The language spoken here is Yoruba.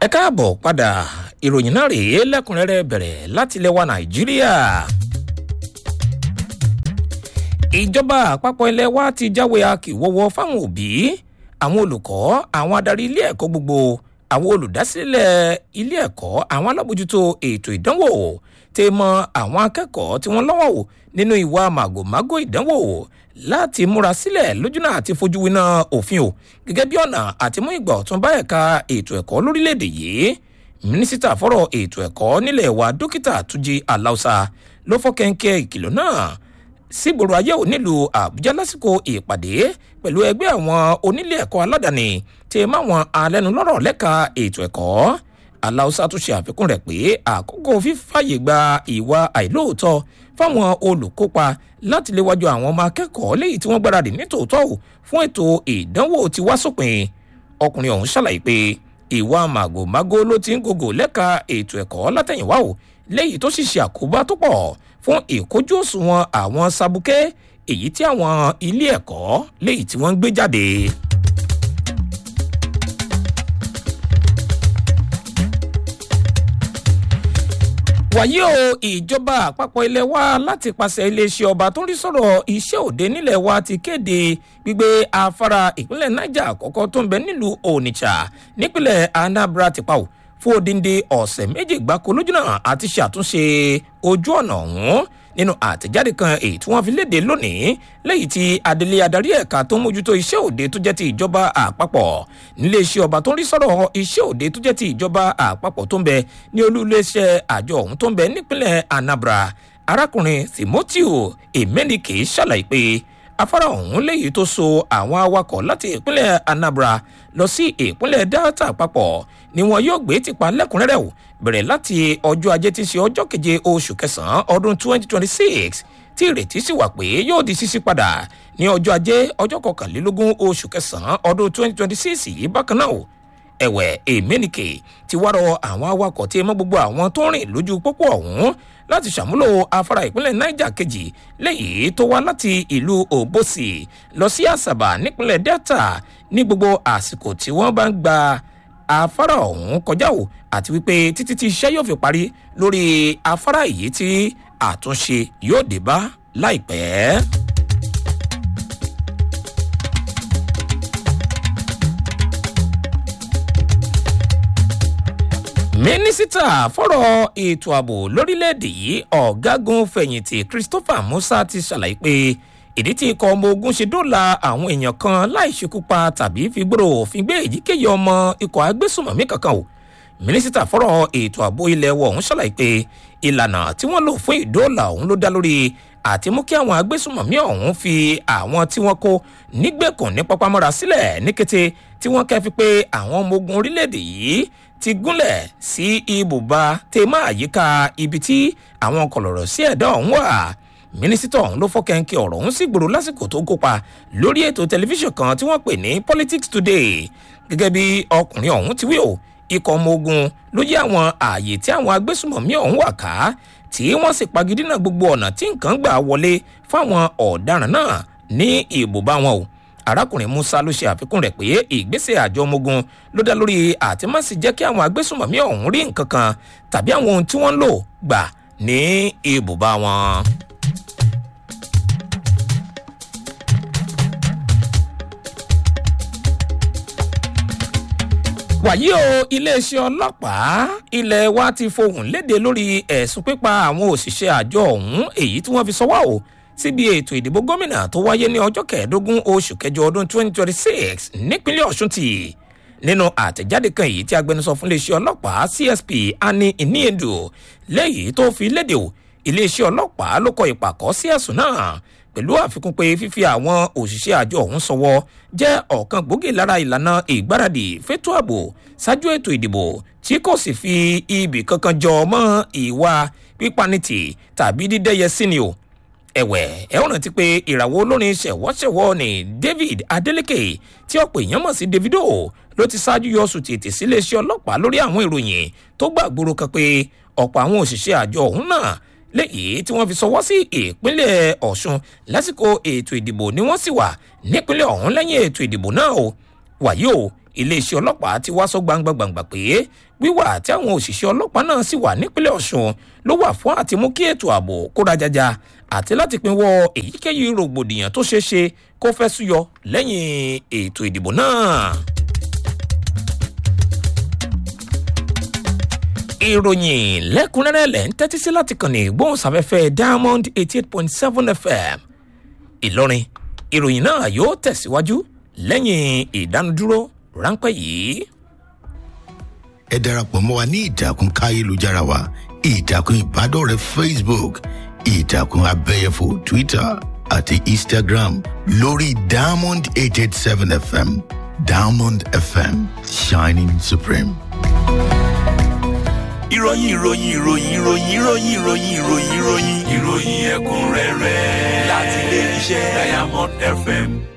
ẹ káàbọ̀ padà ìròyìn náà rèé lẹ́kùnrẹ́rẹ́ bẹ̀rẹ̀ láti ilẹ̀ wa nàìjíríà. ìjọba àpapọ̀ ilẹ̀ wa ti jáwé akíwọ́wọ́ fáwọn òbí àwọn olùkọ́ àwọn adarí ilé ẹ̀kọ́ gbogbo àwọn olùdásílẹ̀ ilé ẹ̀kọ́ àwọn alábòjútó ètò ìdánwò tẹ mọ àwọn akẹ́kọ̀ọ́ tí wọ́n lọ́wọ́ wò nínú ìwà màgòmágó ìdánwò láti múra sílẹ̀ lójúnà àti fojú winá òfin o gẹ́gẹ́ bí ọ̀nà àti mú ìgbà ọ̀tún bá ẹ̀ka ètò ẹ̀kọ́ lórílẹ̀‐èdè yìí mínísítà fọ́rọ̀ ètò ẹ̀kọ́ nílẹ̀ wa dókítà túnjí aláùsà ló fọ́ kẹ́ńkẹ́ ìkìlọ̀ náà sígboro ayé ò nílùú àbújá lásìkò ìpàdé pẹ̀lú ẹgbẹ́ àwọn onílé ẹ̀kọ́ aládàáni tí máwọn alẹ́nulọ́rọ̀ lẹ́ka ètò ẹ̀kọ́ aláùsá tún ṣe àfikún rẹ̀ pé àkókò fífàyè gba ìwà àìlóòótọ́ fáwọn olùkópa láti léwájú àwọn ọmọ akẹ́kọ̀ọ́ léyìí tí wọ́n gbáradì nítòótọ́ ò fún ètò ìdánwò ti wá sópin ọkùnrin ọ̀hún ṣàlàyé pé ìwà màgòmágó ló ti ń gògò lẹ́ka ètò ẹ̀kọ́ látẹ̀yìnwá ò léyìí tó sì ṣe àkóbá tó pọ̀ fún ìkójú òṣùwọ̀n àwọn sabuké èyí tí àwọn ilé ẹ̀kọ́ léyìí tí wọ́n ń gbé jáde. wàyí o ìjọba àpapọ̀ ilé wa láti pàṣẹ iléeṣẹ́ ọba tó ń rí sọ̀rọ̀ iṣẹ́ òde nílẹ̀ wa ti kéde gbígbé afárá ìpínlẹ̀ niger àkọ́kọ́ tó ń bẹ nílùú onitsha nípínlẹ̀ anambra ti pa ò fún odindi ọ̀sẹ̀ méjì gbáko lójúnà àti ṣàtúnṣe ojú ọ̀nà ọ̀hún nínú àtẹ̀jáde kan èyí tí wọ́n fi léde lónìí lẹ́yìn tí adelé adarí ẹ̀ka tó ń mójútó iṣẹ́ òde tó jẹ́ ti ìjọba àpapọ̀ nílé iṣẹ́ ọba tó ń rí sọ̀rọ̀ iṣẹ́ òde tó jẹ́ ti ìjọba àpapọ̀ tó ń bẹ ní olú iléeṣẹ́ àjọ ọ̀hún tó ń bẹ nípínlẹ̀ anambra arákùnrin timoteo emenike ṣàlàyé pé afárá ọ̀hún léyìí tó so àwọn awakọ̀ láti ìpínlẹ̀ anambra lọ sí ìpínlẹ̀ delta papọ̀ ni wọn yóò gbé tipa lẹ́kùnrẹ́rẹ́ o bẹ̀rẹ̀ láti ọjọ́ ajé tí í ṣe ọjọ́ keje oṣù kẹsàn-án ọdún 2026 tí ìrètí sì wà pé yóò di ṣíṣí padà ní ọjọ́ ajé ọjọ́ kọkànlélógún oṣù kẹsàn-án ọdún 2026 yìí bákan náà o ẹ̀wẹ̀ èmẹ́nìkè ti wá rọ àwọn awakọ̀ tí mọ́ gbogbo àwọn tó ń rìn lójú pópó ọ̀hún láti ṣàmúlò afárá ìpínlẹ̀ niger kejì lẹ́yìn tó wá láti ìlú òbòsì lọ sí àṣàbà nípínlẹ̀ delta ní gbogbo àsìkò tí wọ́n bá ń gba afárá ọ̀hún kọjá o àti wípé títí tí iṣẹ́ yóò fi parí lórí afárá yìí tí àtúnṣe yóò dé bá láìpẹ́. mínísítà fọ́rọ̀ ètò ààbò lórílẹ̀‐èdè yìí ọ̀gágun fẹ̀yìntì christopher musa ti ṣàlàyé pé ìdí tí ikọ̀ ọmọ ogun ṣe dóòlà àwọn èèyàn kan láì ṣekúpa tàbí fi gbòòrò òfin gbé èyíkéyìí ọmọ ikọ̀ agbésùmọ̀mí kankan o mínísítà fọ́rọ̀ ètò ààbò ilẹ̀ wọ̀ ọ̀hún ṣàlàyé pé ìlànà tí wọ́n lò fún ìdóòlà ọ̀hún ló dá lórí àti mú kí àwọn agbésùmọ̀mí ọ̀hún fi àwọn tí wọ́n kó nígbèkùn ní pápámọ́ra sílẹ̀ ní kété tí wọ́n kẹ́fi pé àwọn ọmọ ogun orílẹ̀-èdè yìí ti gúnlẹ̀ sí ibùba tèmá àyíká ibi tí àwọn kọlọ̀rọ̀ sí ẹ̀dá ọ̀hún wà mínísítà ọ̀hún ló fọ́kẹ́ńkẹ́ ọ̀rọ̀ ọ̀hún sì gbòòrò lásìkò tó kópa lórí ètò tẹlifíṣàn kan tí wọ́n pè ní politics today gẹ́gẹ́ bí ọkùnrin ọ̀hún ti wí o ikọ̀ ọmọ ogun ló yí àwọn ààyè tí àwọn agbésùmọ̀mí ọ̀hún wà ká tí wọ́n sì pagidínà gbogbo ọ̀nà tí nǹkan gbà wọlé fáwọn ọ̀daràn náà ní ibùba wọn o arákùnrin musa ló ṣe àfikún rẹ̀ pé ìgbésẹ̀ àjọ ọmọ ogun ló dá lórí àtìmọ́sí jẹ́ kí àwọn agbésùmọ̀mí ọ̀hún rí nǹkan kan tàbí àwọn ohun tí wọ́n ń lò gbà ní ibùba wọn. wàyí o iléeṣẹ́ ọlọ́pàá ilé wa ti fohùn léde lórí ẹ̀sùn pípa àwọn òṣìṣẹ́ àjọ ọ̀hún èyí tí wọ́n fi sọ́wọ́ o síbi ètò ìdìbò gómìnà tó wáyé ní ọjọ́ kẹẹ̀ẹ́dógún oṣù kẹjọ ọdún 2026 nípínlẹ̀ ọ̀ṣun tì nínú àtẹ̀jáde kan èyí tí agbẹnusọ fún iléeṣẹ́ ọlọ́pàá csp ani iniedu lẹ́yìn tó fi léde o iléeṣẹ́ ọlọ́pàá ló kọ ìpàkọ́ sí ẹ̀sùn náà pẹ̀lú àfikún pé fífi àwọn òṣìṣẹ́ àjọ ọ̀hún sọwọ́ jẹ́ ọ̀kan gbòógì lára ìlànà ìgbáradì fétò ààbò ṣáájú ètò ìdìbò tí kò sì fi ibì kankan jọ mọ́ ìwà pípanitì tàbí dídẹ́yẹ sí ni o ẹ̀wẹ̀ ẹ̀ ń rántí pé ìràwọ̀ olórin ṣẹ̀wọ́ṣẹ̀wọ́ ni david adeleke tí ọ̀pọ̀ èèyàn mọ̀ sí davido ló ti ṣáájú yọ sùn tètè síléeṣẹ́ ọlọ́pàá lórí àwọn ìròyìn tó gbàgbóró kan pé ọ̀pọ̀ àwọn òṣìṣẹ́ àjọ ọ̀hún náà léyìí tí wọ́n fi sọwọ́ sí ìpínlẹ̀ ọ̀ṣun lásìkò ètò ìdìbò ni wọ́n sì wà nípínlẹ̀ ọ̀hún lẹ́yìn ètò ìdìbò náà o wàyí o iléeṣẹ́ ọlọ́pàá ti wá sọ gbangba gbangba pé wíwà tí àwọn òṣìṣẹ́ ọlọ́pàá náà sì wà nípínlẹ̀ ọ̀ṣun ló wà fún àti mú kí ètò ààbò kóra jaja àti láti pinwọ́ èyíkéyìí rògbòdìyàn tó ṣeé ṣe kó fẹ́ súyọ lẹ́yìn ètò ìdìbò náà. ìròyìn lẹ́kùnrẹ́rẹ́ lẹ́ ń tẹ́tí sí láti kàn ní ìgbóhùnsáfẹ́fẹ́ diamond eighty eight point seven fm ìlọrin ìròyìn náà yóò tẹ̀síwájú lẹ́yìn ìdánudúró ráńpẹ́ yìí. ẹ darapọ̀ mọ́ wa ní ìtàkùn káyélujára wa ìtàkùn ìbádọ́rẹ̀ẹ́ facebook ìtàkùn abẹ́yẹfò twitter àti instagram lórí diamond eight eight seven fm diamond fm shining supreme. ìròyìn ìròyìn ìròyìn ìròyìn ìròyìn ìròyìn ìròyìn ìròyìn ìròyìn ẹ̀kúnrẹ́rẹ́ láti ilé iṣẹ́ diamond fm